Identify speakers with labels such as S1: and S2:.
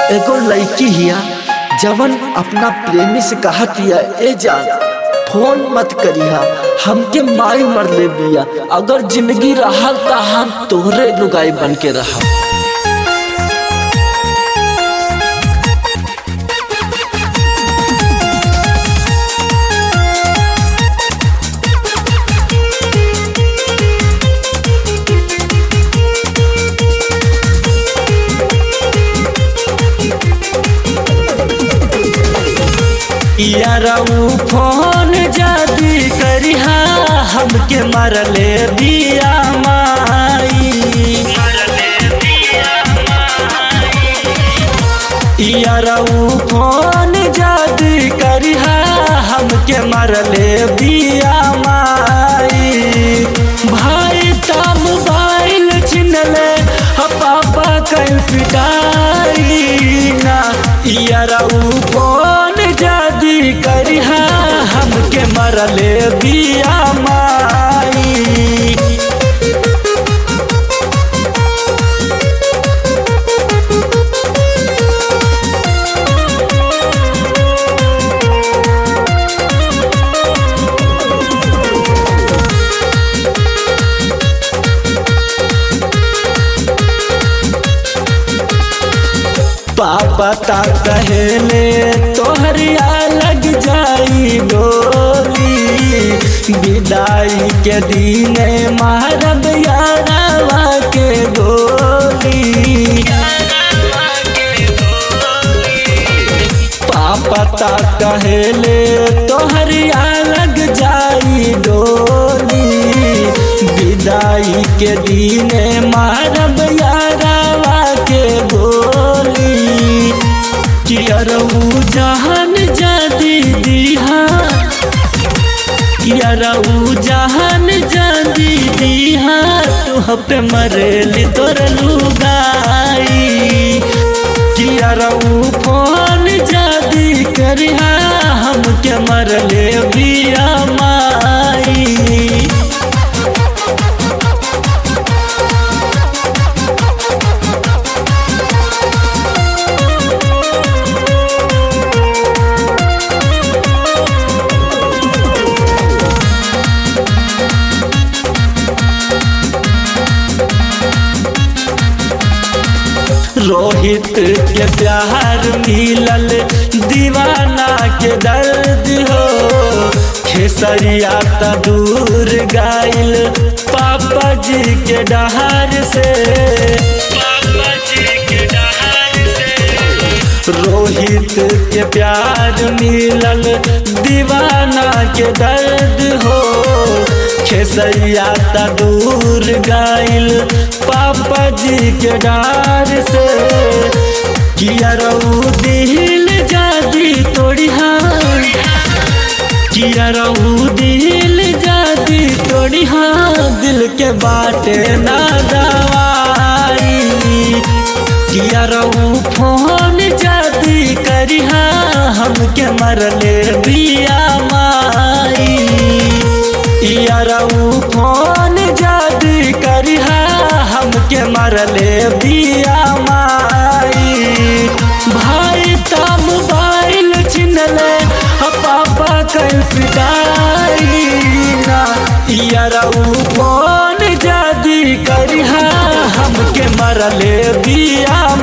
S1: एगो लड़की हिया जवन अपना प्रेमी से कहत हिया ए जान फोन मत करिहा हमके माई मर ले बिया अगर जिंदगी रहल त हम तोहरे लुगाई बन के रहा यारऊ फोन जदी करिहा हमके मरले बिया माई यारऊ फोन जदी करिहा हमके मरले बिया माई भाई ता मोबाइल छिनले ह पापा कल पिटाई ना यारऊ फोन जदी करिहा हमके मरले बिया माई पापा ता कहले तोहरिया लग जाई डोली विदाई के दिन मारब यारवा के गोली पापा ता कहले तोहरिया लग जाई डोली विदाई के दिन मारब यारवा के गोली कियरऊ जहान जादी दीहा कियरऊ जहान जादी दीहा तू पे मरेली तोर लुगाई कियरऊ फोन जादी करिहा हमके मरले बिया माई रोहित के प्यार मिलल दीवाना के दर्द हो खेसरिया त दूर गाइल पापा जी के डहार से रोहित के प्यार मिलल दीवाना के दर्द हो खेसरिया त दूर गाइल पापा जी के डार से किया रहू दिल जादी तोड़ी हाँ किया रहू दिल जादी तोड़ी हाँ दिल के बाटे ना दवाई किया रहू फोन जादी करिहा हमके मरले बिया माई यारऊ फोन जादी करिहा हमके मरले बिया माई भाई ता मोबाइल छिनले पापा कल पिटाई ना यारऊ फोन जादी करिहा हमके मरले बिया